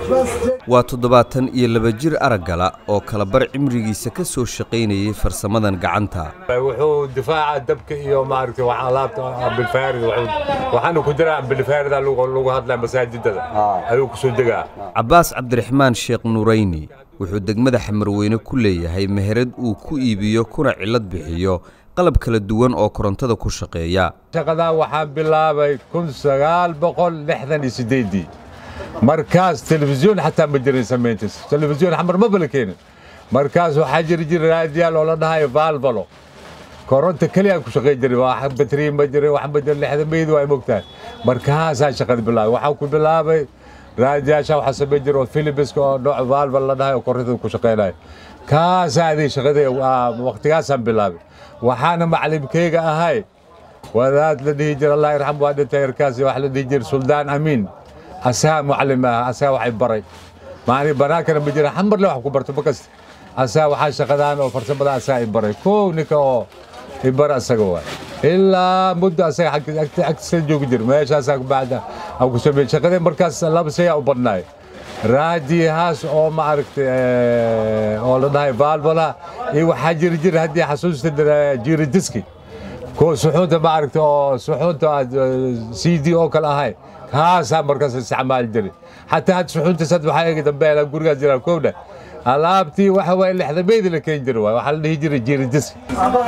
waa toddobaatan iyo laba jir araggala oo kalabar cimrigiisa ka soo shaqaynayay farsamadan gacanta wuxuu difaaca dabka iyo maaragtay wax alaabta ambilfaarid waxaana ku jira ambilfaarida lagu hadlaa masaajidada ayuu kusoo degaa cabbaas cabdiraxmaan sheekh nuurayni wuxuu degmada xamarweyne ku leeyahay meherad uu ku iibiyo kuna cillad bixiyo qalab kala duwan oo korontada ku shaqeeya shaqadaa waxaan bilaabay kun sagaal boqol lixdan iyo sideedii markaas telefisyoon xataa ma jirin samayntiis telefisyoon xamar ma bala keenin markaas waxaa jiri jira raadiyaal oo la dhahayo vaalvalo koronta keliya ku shaqayn jiray wax batriin ma jirin wax ma jirin lixda meyd waa mogtahay markaasaa shaqada bilaabay waxaa ku bilaabay raadiyaasha waxaa samayn jira oo philibiska oo nooc vaalval la dhahayo korontada ku shaqaynayo kaasaa adii shaqada waqtigaasaan bilaabay waxaana maclimkeyga ahay wadaad la dhihi jira allah yarxam waa dhintay yarkaasi wax la dhihi jira suldaan amiin asagaa mucallim ah asagaa waxay baray maani banaankana ma jira xamarle wax ku barto ma kasta asagaa waxaa shaqadaan oo farsamada asagaa i baray kow ninka oo i bara asaga waay ilaa muddo asaga agtiisa joogi jira meeshaasaa bacda aan ku sameeyey shaqadee markaas laba shayaa u badnaay raadiyahaas oo ma aragtay oo la dhahay valvola iyo waxaa jiri jira haddii xasuusta jiridiski kuwa suxuunta ma aragtay oo suxuunta c d oo kale ahay kaasaa markaas isticmaali jiray xataa had suxuuntaas had waxaa eegi dambe gurigaas jiraa kowdha alaabtii waxa waaye lixdameydii la keeni jira waay waxaa la dhihi jiray jiridiski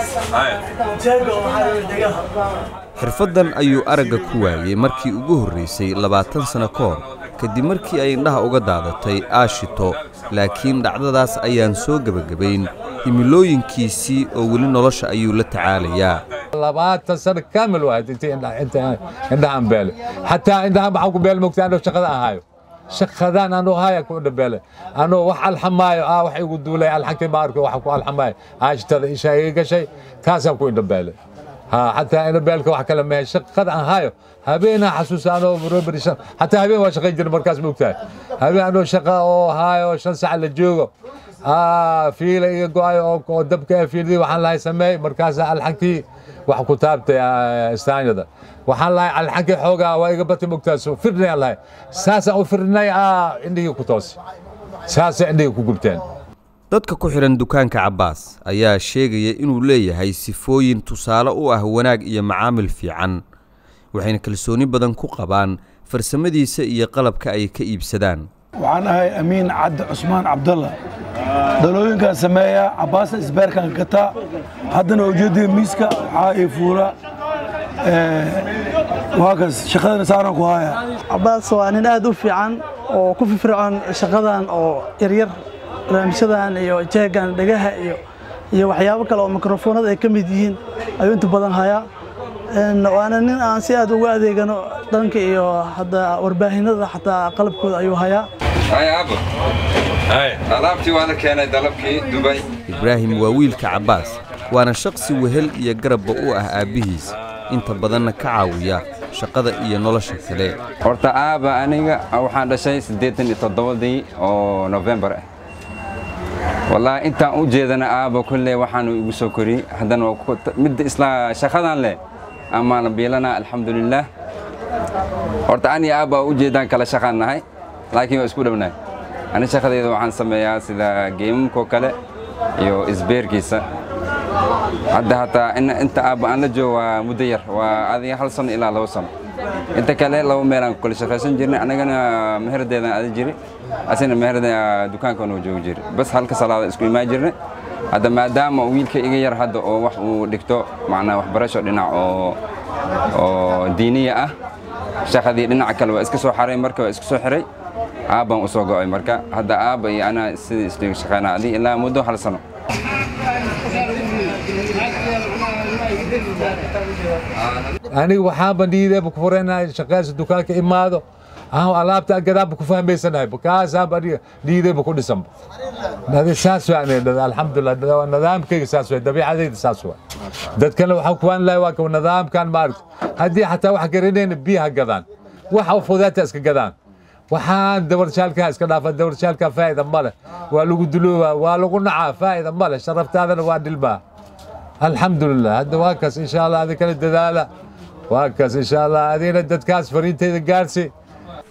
xirfaddan ayuu aragga ku waayey markii ugu horraysay labaatan sano ka hor kadib markii ay indhaha uga daadatay aashito laakiin dhacdadaas ayaan soo gebagabayn himilooyinkiisii oo weli nolosha ayuu la tacaalayaa labaatan sano kaamil wahayd intii indhahaan beele xataa indhahaan waxaan ku beele mogta anoo shaqada ahaayo shaqadaan anoo haya ku indhabeele anoo wax alxamaayo ah wax igu duulay alxankii ma arko wax ku alxamaayo aashitada isha iga gashay kaasaan ku indhabeele ha xataa indhabeelka wax kale mehe shaqada aan hayo habeenaa xasuusa anoo roberi xataa habeen waa shaqayn jira markaas mogtahay habeen anoo shaqa oo haayo shan sac la joogo fiila iga go-ayo oo dabka fiiladii waxaan lahay sameey markaasa alxankii wax ku taabtay istaanyada waxaan lahay alxankii xoogaa waa iga batay mogtaas firnay aan lahay saasaan u firnay indhihii ku toos saasay indhihii ku gubteen dadka ku xidhan dukaanka cabbaas ayaa sheegaya inuu leeyahay sifooyin tusaale u ah wanaag iyo macaamil fiican waxayna kalsooni badan ku qabaan farsamadiisa iyo qalabka ay ka iibsadaan waxaan ahay amiin cabdi cusmaan cabdalla dalooyinkaan sameeyaa cabbaasna isbeerkaan gataa haddana ujeeddada miiska waxaa ii fuula waa kas shaqadana saaran ku haya cabbaas waa nin aad u fiican oo ku firfircoon shaqadan oo yaryar barnaamijyadan iyo jeegan dhegaha iyo iyo waxyaabo kale oo mikrofoonada ay ka mid yihiin ayuu inta badan hayaa waana nin aan si aad uga adeegano dhanka iyo hadda warbaahinada xataa qalabkooda ayuu hayaa alaabtii waana keenay dalabkii dubay ibraahim waa wiilka cabbaas waana shaqsi wehel iyo garabba u ah aabbihiis inta badanna ka caawiya shaqada iyo nolosha kale horta aaba aniga waxaan dhashay siddeetan iyo toddobadii oo nofembar ah wallaahi intaan u jeedana aaba kolley waxaanu igu soo koriyey haddana midda isla shaqadan leh amaana biilana alxamdulilaah horta ani aaba u jeedaan kala shaqaan nahay laakiin waa isku dhownahay ani shaqadeyda waxaan sameeyaa sida geemamkoo kale iyo isbeerkiisa hadda hataa inta aaba aan la joogo waa muddo yar waa adiga hal sano ilaa laba sano inta kale laba meelaan ku kala shaqaysan jirnay anagana meherdeedaan aadi jiri asina meherda dukaankan uu joogi jiri bas halka salaada isku imaan jirnay hadda maadaama wiilka iga yar hadda oo wax uu dhigto macnaa waxbarasho dhinac oo oo diiniya ah shaqadii dhinaca kale waa iska soo xaray marka waa iska soo xiray aabbaan u soo go'ay marka hadda aabba iyo anaa sidii isdhiga shaqaynaa adii ilaa muddo hal sano aniga waxaanba niideeba ku furaynahay shaqaasa dukaanka imaado aan alaabta gadaanba ku fahmaysanahay bakaasaanba aniga niideeba ku dhisanba saas waa alxamdulilah nidaamkayga saas waa dabiicadayda saas waa dadkana waxaan kuwaan lahay waa kawa nidaamkan maaragta haddii xataa wax garanayna biyaha gadaan waxa fudaata iska gadaan waxaan dabarshaalkaa iska dhaafa dabarshaalkaa faa'ida ma leh waa lagu duloobaa waa lagu nacaa faa'ida ma leh sharaftaadana waa dhilmaa alxamdulilah hadda waa kaas insha allah adinkana dadaala waa kaas insha allah adina dadkaas fariintayda gaarsi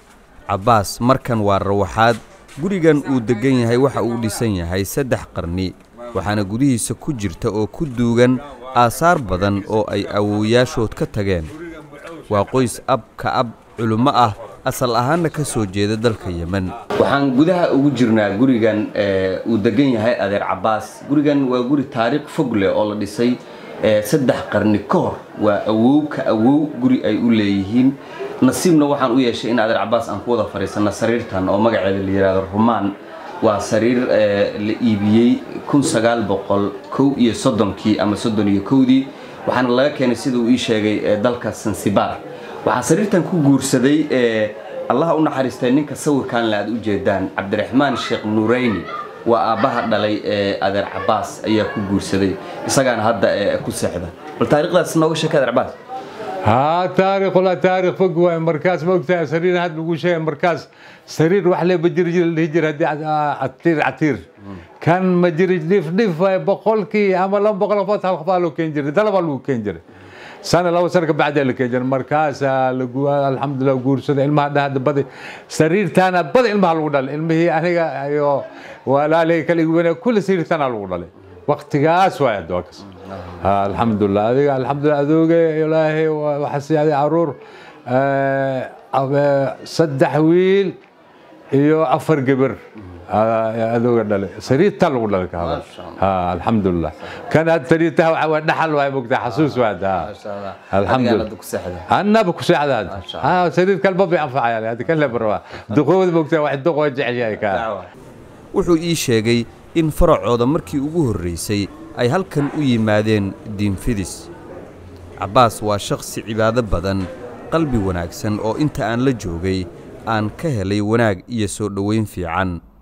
cabbaas markan waa rawaxaad gurigan uu deggan yahay waxa uu dhisan yahay saddex qarni waxaana gudihiisa ku jirta oo ku duugan aasaar badan oo ay awowyaashood ka tageen waa qoys ab ka ab culummo ah asal ahaanna ka soo jeeda dalka yemen waxaan gudaha ugu jirnaa gurigan uu degan yahay adeer cabbaas gurigan waa guri taariikh fog leh oo la dhisay saddex qarni ka hor waa awow ka awow guri ay u leeyihiin nasiibna waxaan u yeeshay in adeer cabbaas aan ku wada fadhiisanno sariirtan oo magaceeda la yidhaahdo rumaan waa sariir la iibiyey kun sagaal boqol kow iyo soddonkii ama soddon iyo kowdii waxaana laga keenay sida uu ii sheegay dalka sansibar waxaa sariirtan ku guursaday allaha u naxariistay ninka sawirkan le aad u jeedaan cabdiraxmaan sheekh nuurayni waa aabbaha dhalay adeer cabbaas ayaa ku guursaday isagaana hadda ku seexda bal taariikhdaas nooga sheeka adeer cabbaas ها تاريخ ولا تاريخ فوق مركز وقتها سرير هذا بقول شيء مركز سرير وحله بجري الهجر هدي عتير عتير كان مجري ليف ليف بقول كي عمل بقول فتح الخبالو كنجري ده لو كنجري سنة لو سنة بعد اللي كنجر مركز الحمد لله وقول سنة الماء هذا بدي سرير تانا بدي الماء الوضع الماء هي أنا أيوه ولا لي كل كل سرير تانا الوضع وقتقاس واحد دوكس ها الحمد لله هذه الحمد لله ذوق إلهي وحسي هذه عرور صدح ويل iyo afar gabar adooga dhale sariirta lagu dhalay ka hada ha alxamdulilah kan had sariirta waa dhaxal waay mogtaa xasuus waad ha alxamdulilah annaba ku seexda ha sariir kalba bay anfacayaan hadi kan la barwa duqood mogtaa wax duqoo jecel yahay ka wuxuu ii sheegay in faracooda markii ugu horraysay ay halkan u yimaadeen diinfidis cabbaas waa shakhsi cibaado badan qalbi wanaagsan oo inta aan la joogay aan ka helay wanaag iyo soo dhowayn fiican